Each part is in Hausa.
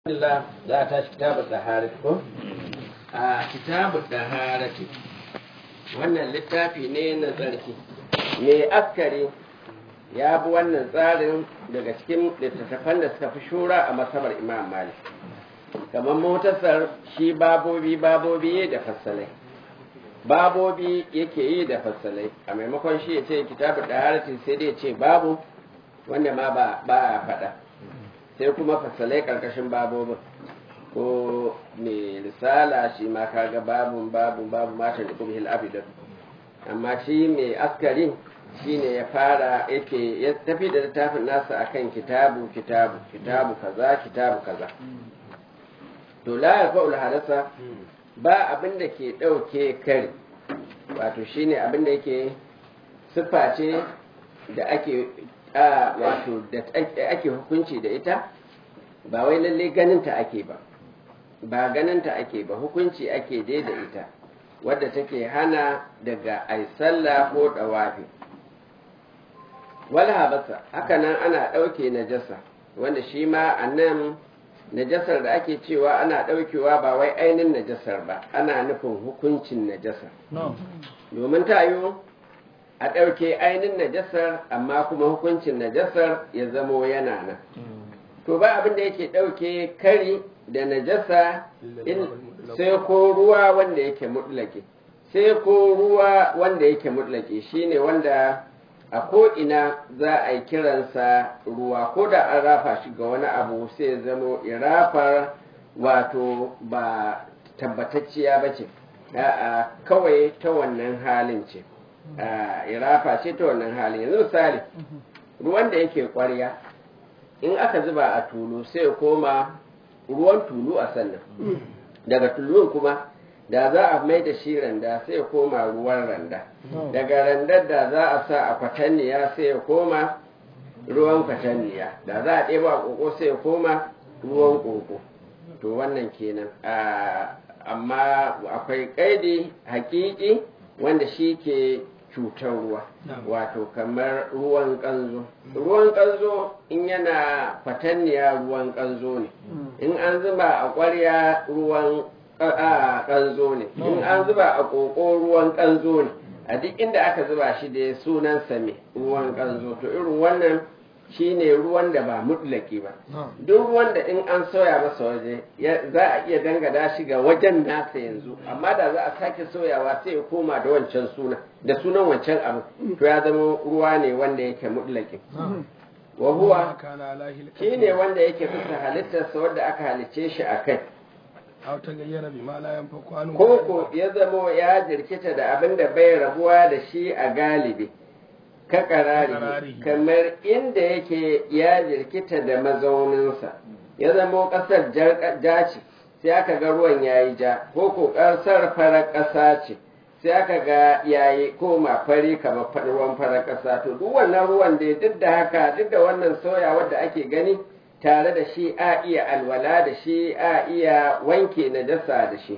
Alhamdulillah za a tashi kitabun ɗaharati ko? A kitabun ɗaharati wannan littafi ne na tsarki. Mai askari ya bi wannan tsarin daga cikin littattafan da suka fi shura a masabar Imam Malik. Kamar motasar shi babobi babobi da fassalai. Babobi yake yi da fassalai, a maimakon shi ya ce kitabun ɗaharati sai dai ya ce babu wanda ma ba a faɗa. sai kuma fasalai karkashin babobin ko mai risala shi ma kaga babun babun babu matan da kuma abidan amma shi mai askari shi ne ya fara yake ya tafi da littafin nasa akan kitabu kitabu kitabu kaza kitabu kaza to la yarfa'ul hadasa ba abin da ke ɗauke kari wato shine abin da yake siffa ce da ake a wato da ake hukunci da ita ba wai lalle ganinta ake ba ba ganinta ake ba hukunci ake dai da ita wadda take hana daga ai sallah ko dawafi wala habasa haka nan ana ɗauke najasa wanda shi ma a nan najasar da ake cewa ana ɗaukewa ba wai ainihin najasar ba ana nufin hukuncin najasar domin tayo a ɗauke ainihin najasar amma kuma hukuncin najasar ya zamo yana nan to ba abin da yake ɗauke kari da najasa sai ko ruwa wanda yake mutlake sai ko ruwa wanda yake mutlake shine wanda a ko'ina za a yi kiransa ruwa ko da an rafa shi ga wani abu sai zamo irafar wato ba tabbatacciya ba ce kawai ta wannan halin ce irafa ce ta wannan hali yanzu misali ruwan da yake kwarya in aka zuba a tulu sai koma ruwan tulu a sannan daga tulun kuma da za a mai da shi randa sai koma ruwan randa daga randar da za a sa a kwatanniya sai koma ruwan kwatanniya da za a ɗeba ƙoƙo sai koma ruwan ƙoƙo to wannan kenan amma akwai ƙaidi hakiki wanda shi ke cutar ruwa wato kamar ruwan kanzo ruwan kanzo in yana fatanniya ruwan kanzo ne in an zuba a ƙwarya ruwan kanzo ne in an zuba a ƙoƙo ruwan kanzo ne a duk inda aka zuba shi da sunan same ruwan kanzo to irin wannan shine ruwan da ba mutlaki ba duk ruwan da in an soya masa waje za a iya dangada shi ga wajen nasa yanzu amma da za a sake soyawa sai ya koma da wancan suna da sunan wancan abu to ya zama ruwa ne wanda yake mutlaki wa huwa shine wanda yake bisa halittarsa wanda aka halicce shi a kai ko ko ya zamo ya jirkita da abin da bai rabuwa da shi a galibi ka karari kamar inda yake ya jirkita da mazauninsa ya zamo ƙasar ja ce sai aka ga ruwan yayi ja ko ko ƙasar farar ƙasa ce sai aka ga yayi koma fari kamar ruwan farar ƙasa to duk wannan ruwan da duk da haka duk da wannan soya wadda ake gani tare da shi a iya alwala da shi a iya wanke najasa da shi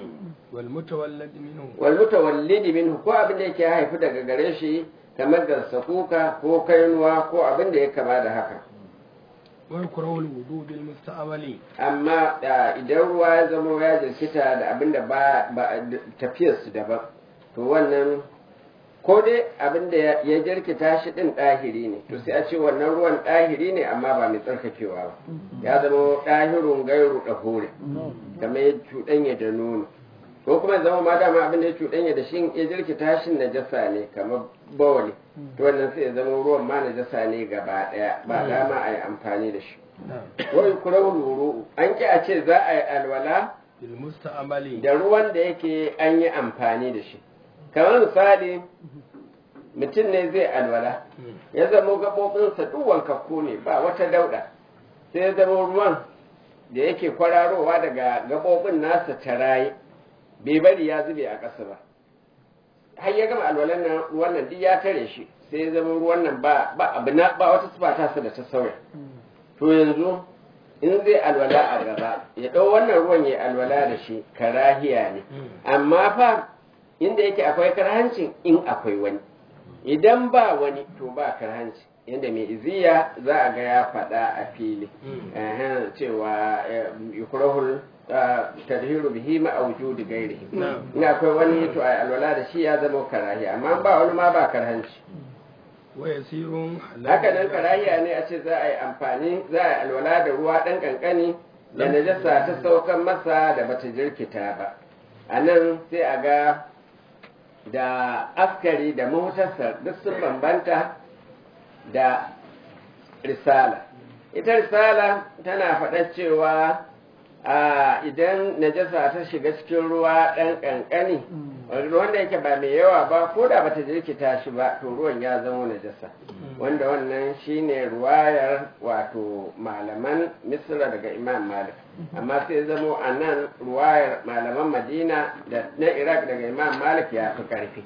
walmutawallidi minhu ko abin da yake haifu daga gare shi kamar da kuka ko kainuwa ko abin da ya kama da haka. Wai kurawul wudu bil musta'amali. Amma idan ruwa ya zama ya jirkita da abin da ba tafiyar su daban, to wannan ko dai abin da ya jirkita shi din ɗahiri ne, to sai a ce wannan ruwan ɗahiri ne amma ba mai tsarkakewa ba. Ya zama ɗahirun gairu ɗahore, kamar ya cuɗanya da nono. ko kuma zama ma dama abin da ya cuɗanya da shi ya jirkita shi najasa ne kamar bawali to wannan sai ya zama ruwan ma najasa ne gaba ɗaya ba dama a yi amfani da shi wai kurau luru an ki a ce za a yi alwala da ruwan da yake an yi amfani da shi kamar misali mutum ne zai alwala ya zama gaɓoɓinsa duk wankakku ne ba wata dauɗa sai ya zama ruwan da yake kwararowa daga gaɓoɓin nasa ta raye bai bari ya zube a ƙasa ba har ya gama alwalan nan ruwan nan duk ya tare shi sai ya zama ruwan nan ba ba abu na ba wata sifa ta da ta sauya to yanzu in zai alwala a gaba ya ɗau wannan ruwan ya alwala da shi karahiya ne amma fa inda yake akwai karhancin in akwai wani idan ba wani to ba karhanci yadda mai iziya za a ga ya faɗa a fili Ehem, cewa eh, yukrahul ah, tadhiru bihi ma wujudi gairihi in akwai wani to ai alwala da shi ya zama karahiya amma ba wani ma ba karhanci wa yasirun haka nan karahiya ne a ce za a yi amfani za a yi alwala da ruwa ɗan ƙanƙani da najasa ta saukan masa da bata jirkita ba a nan sai a ga da askari da mahutarsa duk sun bambanta da risala ita risala tana faɗa cewa a idan najasa ta shiga cikin ruwa ɗan ƙanƙani wanda yake ba mai yawa ba ko da bata jirkita shi ba to ruwan ya zama najasa wanda wannan shine ruwayar wato malaman misra daga imam malik amma sai zamo a nan ruwayar malaman madina da na iraq daga imam malik ya fi karfi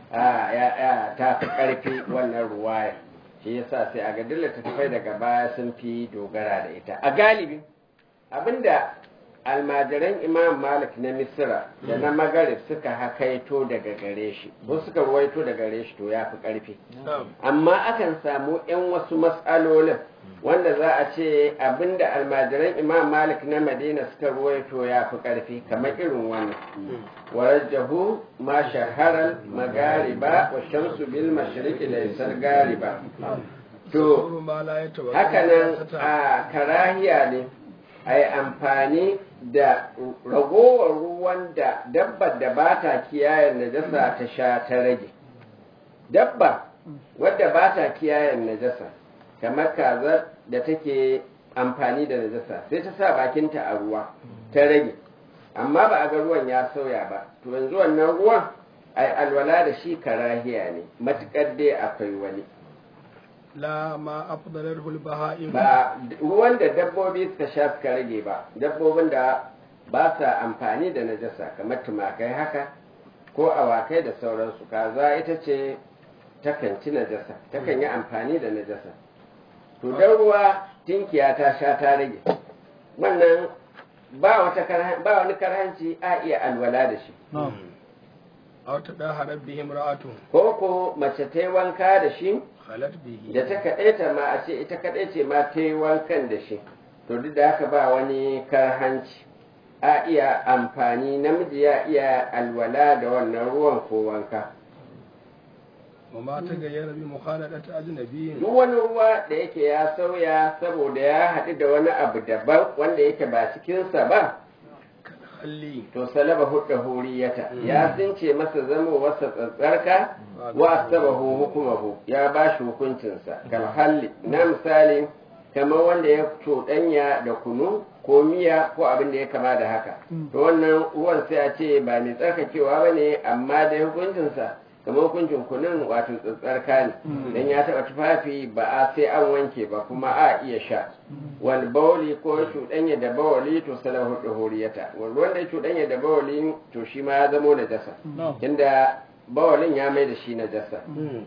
ta fi karfi wannan ruwayar shi yasa sai a ga dilla tafai daga baya sun fi dogara da ita a galibi abinda almajiran imam malik na misra da na magarib suka hakaito daga gare shi ko suka ruwaito daga gare shi to ya fi ƙarfi amma akan samu 'yan wasu matsalolin wanda za a ce abinda almajiran imam malik na madina suka ruwaito ya fi ƙarfi kamar irin wannan warajjahu ma shaharar magariba wa shamsu bil mashriqi laysal gariba to hakanan a karahiya ne a yi amfani da ragowar ruwan da dabbar da ba ta kiyayen najasa ta sha ta rage dabba wadda ba ta kiyayen najasa kamar kazar da take amfani da najasa sai ta sa bakinta a ruwa ta rage amma ba a ga ruwan ya sauya ba to yanzu wannan ruwan ai alwala da shi karahiya ne matukar dai akwai wani la ma afdalar baha'im ba ruwan da dabbobi suka sha suka rage ba dabbobin da ba sa amfani da najasa kamar tumakai haka ko awakai da sauransu kaza ita ce takan ci najasa takan yi amfani da najasa to dan ruwa tinkiya ta sha ta rage wannan ba wata ba wani karhanci a iya alwala da shi aw ta da harar bihim ra'atu ko ko mace ta yi wanka da shi halat bihi da ta kaɗaita ma a ce ita kaɗai ce ma ta yi wankan da shi to duk da haka ba wani karhanci a iya amfani namiji ya iya alwala da wannan ruwan ko wanka wa ma ta gayyara bi mukhaladati ajnabiyyin duk wani ruwa da yake ya sauya saboda ya haɗu da wani abu daban wanda yake ba cikinsa ba halli to salaba hudda huriyata ya tsince masa zama wasa tsatsarka wa sabahu hukumahu ya ba shi hukuncinsa kal halli na misali kamar wanda ya cuɗanya da kunu ko miya ko abin da ya kama da haka to wannan ruwan sai a ce ba mai tsarkakewa ba ne amma da hukuncinsa kamar hukuncin kunun wato tsatsarka ne dan ya taɓa tufafi ba a sai an wanke ba kuma a iya sha wal bawli ko cuɗanya da bawali to salahu duhuriyata wal wanda ya cuɗanya da bawali to shi ma ya zamo najasa tunda bawalin ya mai da shi najasa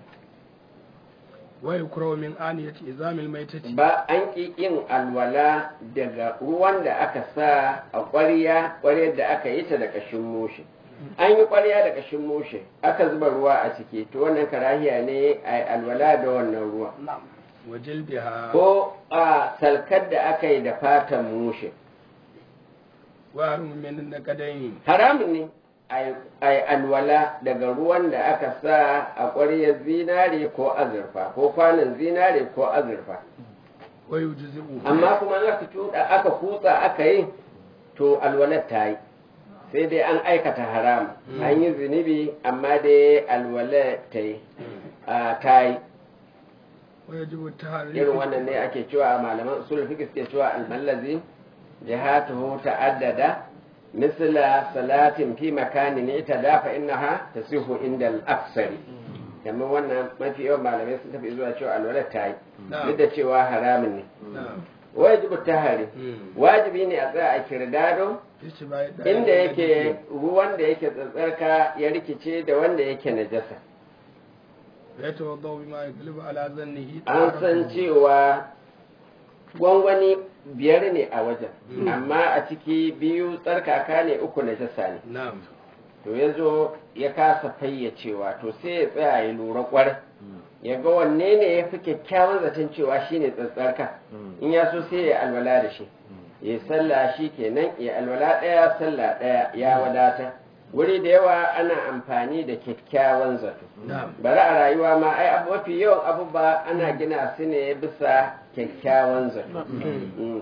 wa yukrahu min aniyati izamil maitati ba an ƙi yin alwala daga ruwan da aka sa a ƙwarya ƙwaryar da aka yi ta da ƙashin mushe an yi ƙwarya da ƙashin mushe aka zuba ruwa a ciki to wannan karahiya ne a alwala da wannan ruwa wa jilbiha ko a salkar da aka yi da fatan mushe wa harum min nakadaini haramun ne a yi alwala daga ruwan da aka sa a ƙwaryar zinare ko azurfa ko kwanan zinare ko azurfa wa yujzi'u amma kuma in aka cuɗa aka kutsa aka yi to alwalar ta yi sai dai an aikata haram an yi zunubi amma dai alwalar ta yi a ta yi wa yajibu tahriru irin wannan ne ake cewa a malaman usul fiqh suke cewa almallazi jihatuhu ta'addada misla salatin fi makanin itada fa innaha tasihu inda al-aksari kamar wannan mafi yawan malamai sun tafi zuwa cewa alwalar ta yi duk da cewa haramun ne na'am wajibu tahari Mm. wajibi ne a tsaya a kirdado ishtibai da inda yake ruwan da yake tsatsarka ya rikice da wanda yake najasa ya tawaddau bima yaglibu ala zannihi an san cewa gwangwani biyar ne a wajen amma a ciki biyu tsarkaka ne uku najasa ne na'am to ya zo ya kasa fayyacewa to sai ya tsaya ya lura kwarai ya ga wanne ne ya fi kyakkyawan zaton cewa shine tsatsarka in ya so sai ya alwala da shi ya sallah shi kenan ya alwala ɗaya sallah ɗaya ya wadata wuri da yawa ana amfani da kyakkyawan zato bari a rayuwa ma ai abu mafi yawan abubuwa ana gina su ne bisa kyakkyawan zato Mm.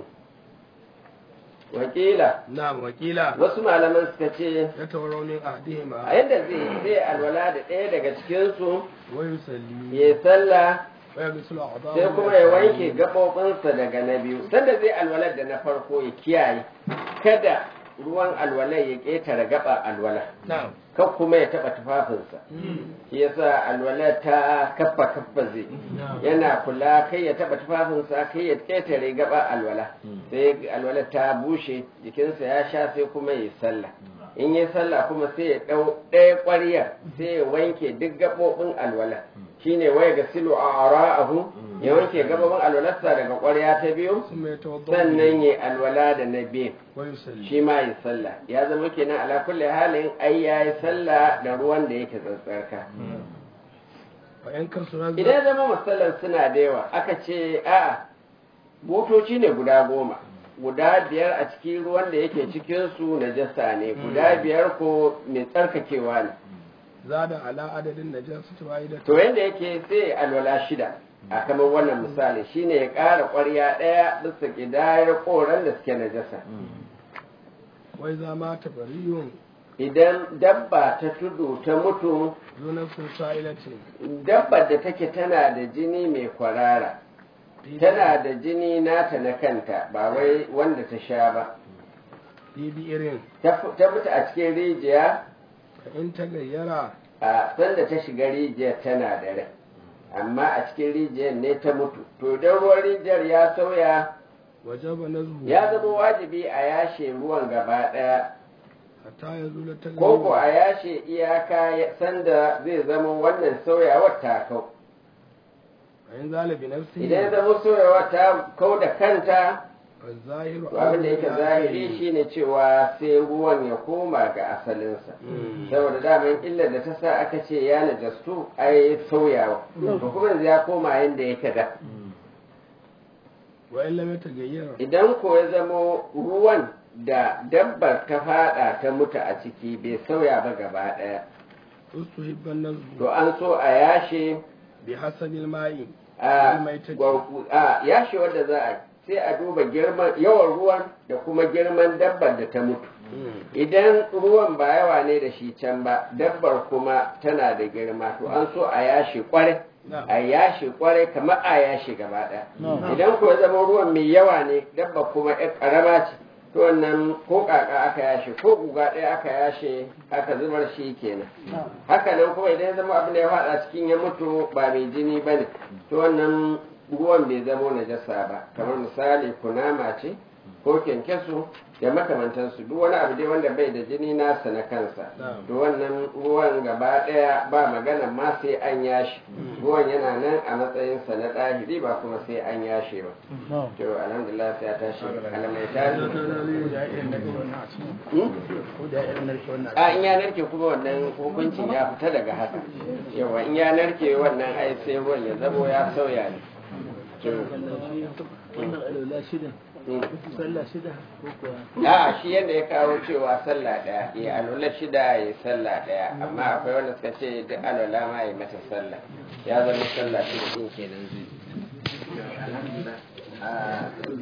wakila na'am wakila wasu malaman suka ce ya tawarau min ahdihima a yadda zai zai alwala da ɗaya daga cikinsu wa yusalli ya sallah wa yaghsilu a'dhahu sai kuma ya wanke gaɓoɓinsa daga na biyu sanda zai alwalar da na farko ya kiyaye kada ruwan alwalar ya ƙetare gaɓa alwala na'am kan kuma ya taɓa tufafinsa shi yasa alwalar ta kaffa kaffa zai yana kula kai ya taɓa tufafinsa kai ya ƙetare gaɓa alwala sai alwalar ta bushe jikinsa ya sha sai kuma ya sallah in yi sallah kuma sai ya ɗau ɗaya ƙwarya sai ya wanke duk gaɓoɓin alwala shine waya ga silo a ara'ahu ya wanke gaɓoɓin alwalarsa daga ƙwarya ta biyu ثم يتوضا sannan ya alwala da na biyu ويصلي shi ma yi sallah ya zama kenan ala kulli halin ai ya yi sallah da ruwan da yake tsatsarka وإن كسر idan ya zama musallan suna da yawa aka ce a'a motoci ne guda goma guda biyar a cikin ruwan da yake cikin su najasa ne guda biyar ko mai tsarkakewa ne زاد على عدد النجاسة واحدة to yanda yake sai ya alwala shida a kamar wannan misali shine ya ƙara ƙwarya ɗaya bisa ƙidayar ƙoran da suke najasa وإذا مات بري idan dabba ta tudu ta mutu ذو نفس سائلة dabbar da take tana da jini mai kwarara tana da jini nata na kanta ba wai wanda ta sha ba في بئر ta fu- ta mutu a cikin rijiya فإن تغير a sanda ta shiga rijiyar tana da rai amma a cikin rijiyar ne ta mutu to idan ruwan rijiyar ya sauya وجب نزهه ya zama wajibi a yashe ruwan gaba ɗaya حتى يزول ko ko التغير a yashe iyaka ya- sanda zai zama wannan sauyawar ta kau فإن زال بنفسه idan ya zama sauyawar ta kau da kanta فالظاهر to abin da yake أولى zahiri بالآخر. shine cewa sai ruwan ya koma ga asalinsa Mm. saboda daman illar da ta sa aka ce ya najastu ai sauyawa to kuma yanzu ya koma yadda yake da وإن لم يتغير idan ko ya zamo ruwan da dabbar ta fada ta mutu a ciki bai sauya ba gaba daya استحب النزه to an so a yashe بحسب الماء a الميتة gwargu- a yashe wanda za a yi, sai a duba girman yawan ruwan da kuma girman dabbar da ta mutu Mm. idan ruwan ba yawa ne da shi can ba dabbar kuma tana da girma to an so a yashe kwarai Na'am. a yashe kwarai kamar a yashe gaba ɗaya idan ko ya zama ruwan mai yawa ne dabba kuma yar karama ce to wannan ko kaka aka yashe ko guga ɗaya aka yashe aka zubar shi kenan haka nan kuma idan ya zama abin da ya faɗa cikin ya mutu ba mai jini ba ne to wannan ruwan bai zama najasa ba kamar misali kunama ce ko kyankyaso da makamantansu duk wani abu dai wanda bai da jini nasa na kansa Na'am. to wannan ruwan gaba ɗaya ba magana ma sai an yashi ruwan yana nan a matsayinsa na ɗahiri ba kuma sai an yashe ba to alhamdulillah sai ya tashi alamai tashi Hmm? a in ya narke kuma wannan hukuncin ya fita daga haka yawa in ya narke wannan ai sai ruwan ya zamo ya sauya ne To, wannan alwala shida hmm. sallah shida ko kuwa a shi yadda ya kawo cewa sallah ɗaya ya alwala shida ya sallah ɗaya amma akwai wanda suka ce duk alwala ma ya mata sallah ya zama sallah shida ɗin kenan zai